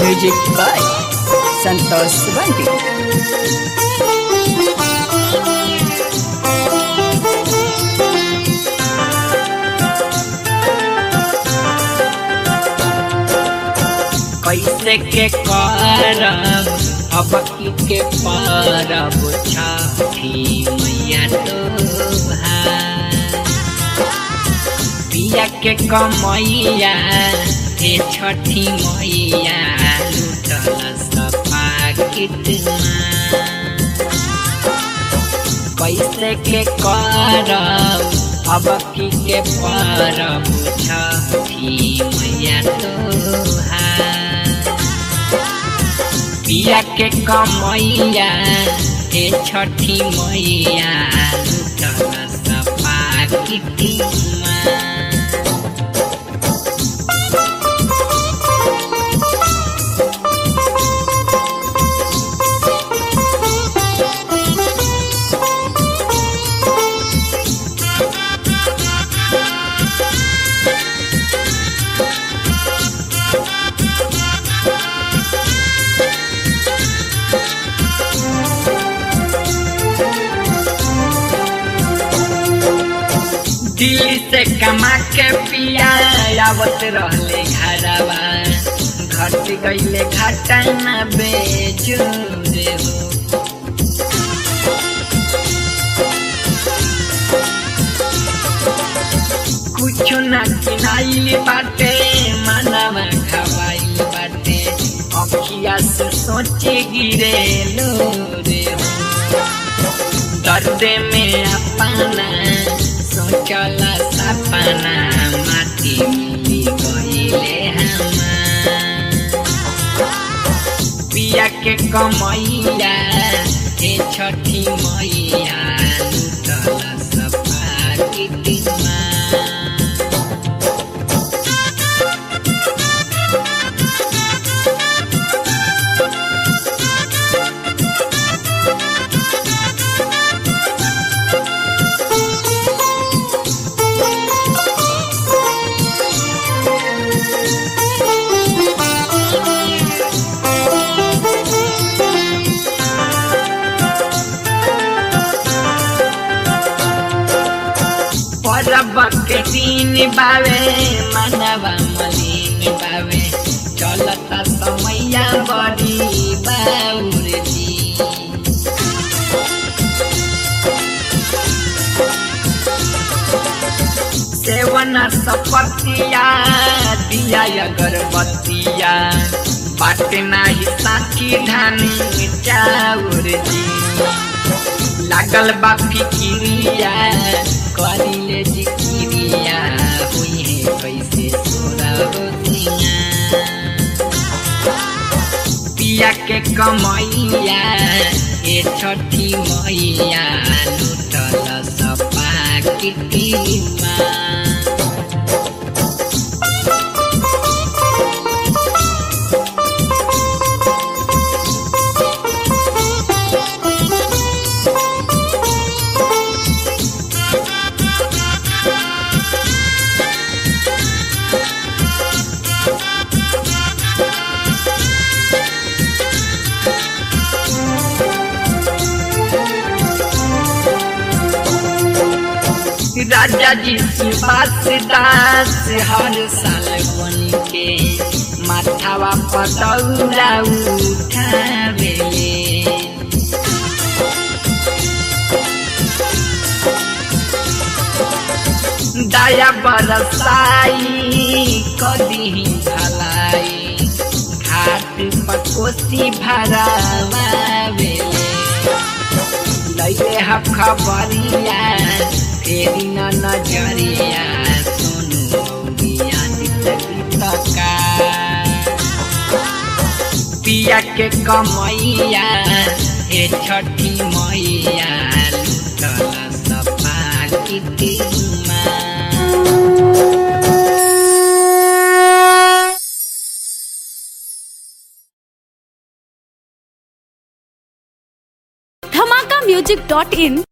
Music by Santosh Subanti. कैसे के करब अब की के परब छठी मैया तो पिया के कमैया हे छठी मैया लुटल सपा कितना कैसे के करब अब की के परब छठी मैया तोहार पिया के कमैया हे छठी मैया लुटल सपा कितना दिल्ली से कमा के पिया आवत रहले घरवा घट गईले घाटा न बेजोरे हो कुछ न किनाइल बाटे मनवा खवाइल बाटे अखिया से सोचे गिरे लो रे हो दर्द में अपना सोचला सपना माटी मिली गईले हमार पिया के कमैया हे छठी मैया लुटल सपा कितना परब के दिन बावे मनवा मलिन बावे चलता समैया बड़ी बाउर जी सेवन सपतिया दिया अगरबत्तिया बाटे नाही साथी धानी चाउर जी लागल बा फिकिरिया करिले जिकिरिया हुई है कैसे सोरा रोतिया पिया के कमैया ए छठी मैया लुटल सपा किटिमा राजा जी सुभाष दास हर साल बन के माथावा पतौरा उठावेले दया बरसाई कदी भलाई घाट पर कोसी भरावेले लैले ह खबरिया फेरि न नजरिया सुनु बिया दितका पिया के कमैया हे छठी मैया लुटल सपा कितिमा धमाका म्यूजिक डॉट इन